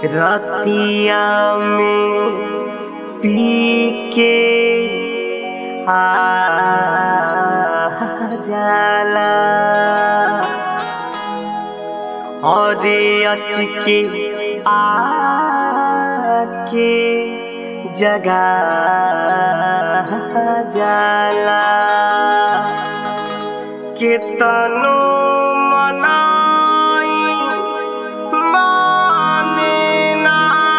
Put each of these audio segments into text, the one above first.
रतिया में पी के आ जाला और अच के आके जगा जाला केतनो मनाई माने ना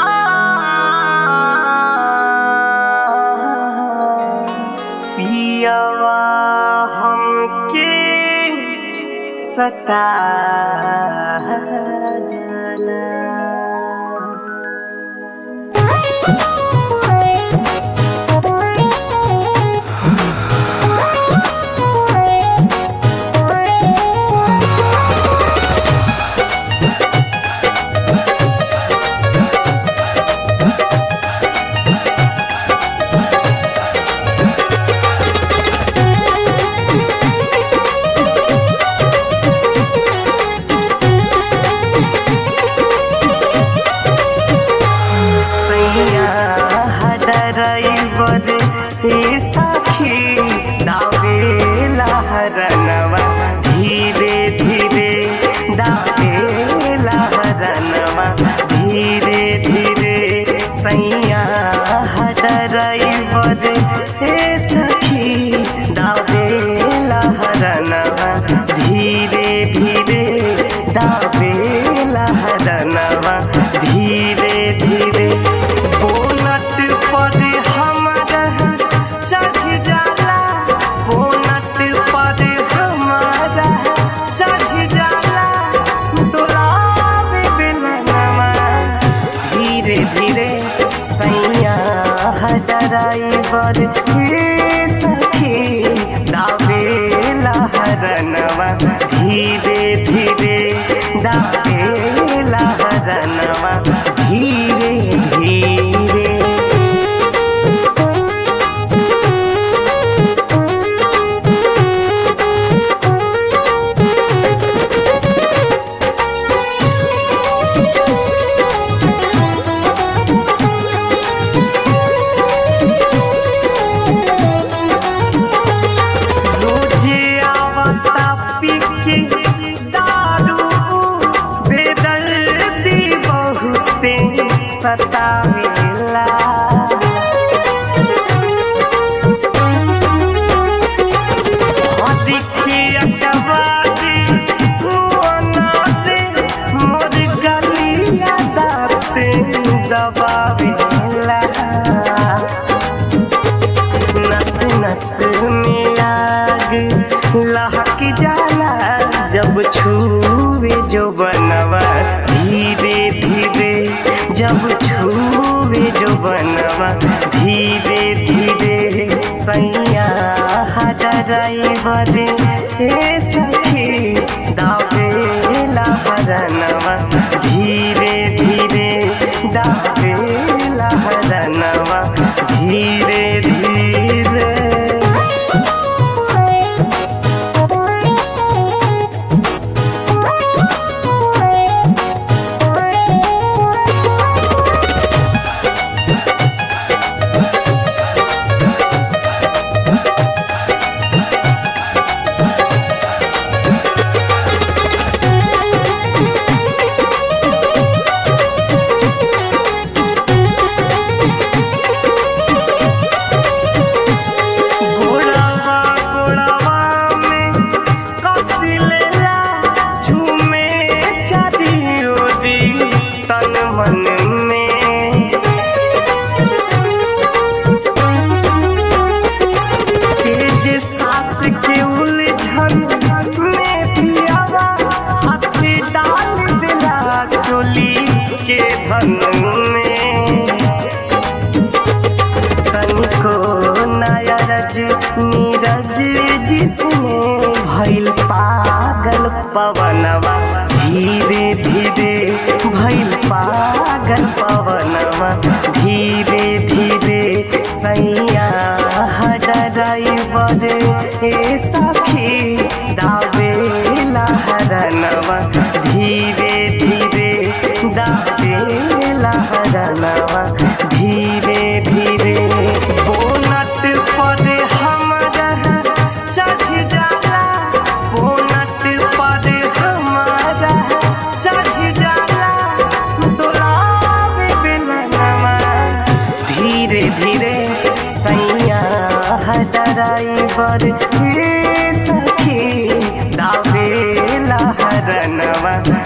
पियवा हमके सता जाला सैया हडराइवर ए सखी दावेला हरनवा धीरे धीरे दावेला हरनवा धीरे धीरे सैया हडराइवर ए सखी दावेला हरनवा धीरे धीरे दावेला हरनवा धीरे धीरे बोनट पर हमारा चढ़ जाला बोनट पर हमारा चढ़ जाला डोलावे बेलनवा धीरे धीरे सैया हडराइवर हे सखी दावेला हरनवा धीरे धीरे दावेला हरनवा धीरे धीरे रोजे आवता पी के दारू बेदर्दी बहुते सतावेला देखिए अकबारी मोनाते मोर गलिया दाते दबावेला नस नस में आग लहक जाला जब छूवे जो बनवा धीरे धीरे जब छूवे जो बनवा धीरे धीरे सैया हडराइवर हे सखी दावेला हरनवा धीरे धीरे दावेला हरनवा धीरे धीरे गोड़वा गोड़वा में कसिलेला झूमे चारी ओरी तन मन में तेज सास के उलझन में पियावा हाथ डाल दिला चोली के धन में तनिको नयरज नीरज जिसने भइल पागल पवनवा धीरे धीरे भइल पागल पवनवा धीरे धीरे सैया हडराइवर ए सखी दावेला हरनवा धीरे धीरे दावेला ड्राइवर हे सखी दावेला हरनवा